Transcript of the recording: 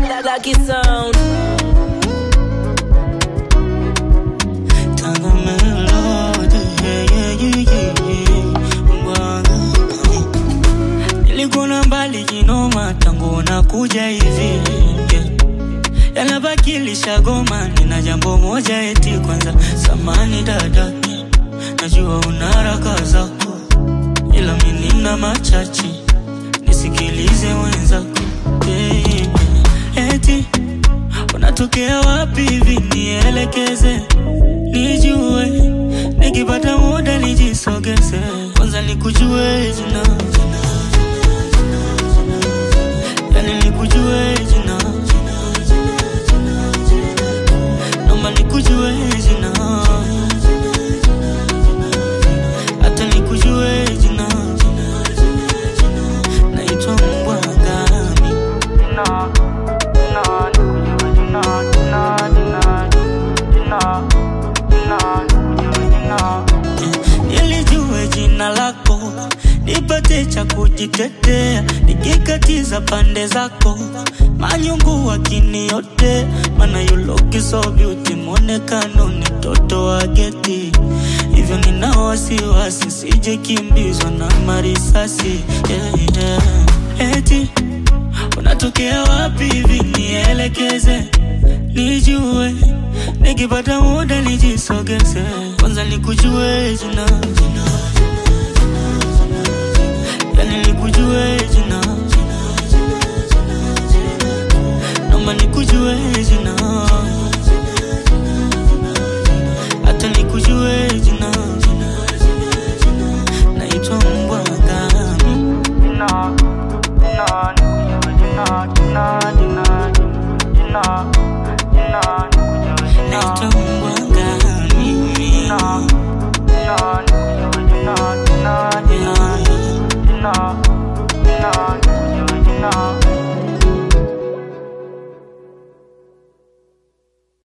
Lucky sound. Tanga melody, yeah, yeah, yeah, yeah, yeah. Bwana. Nilikuona mbali kinoma tangu nakuja hivi yeah. Yanabakilisha goma, nina jambo moja eti kwanza, samani dada, najua una haraka zako, ila mimi nina machache, nisikilize wenzako yeah, yeah, yeah. Eti unatokea wapi hivi, nielekeze nijue, nikipata muda nijisogeze, kwanza nikujue jina, yani nikujue jina, naomba nikujue jina, hata nikujue jina, naitwa mbwa ngami nilijue jina lako, nipate cha kujitetea, nikikatiza pande zako, manyungu wakiniote, mana you look so beauty, mwonekano ni toto wa geti, hivyo nina wasiwasi, sije kimbizwa na marisasi yeah, yeah. Eti unatokea wapi hivi, nielekeze nijue, nikipata muda nijisogeze, kwanza nikujue jina, yani nikujue jina,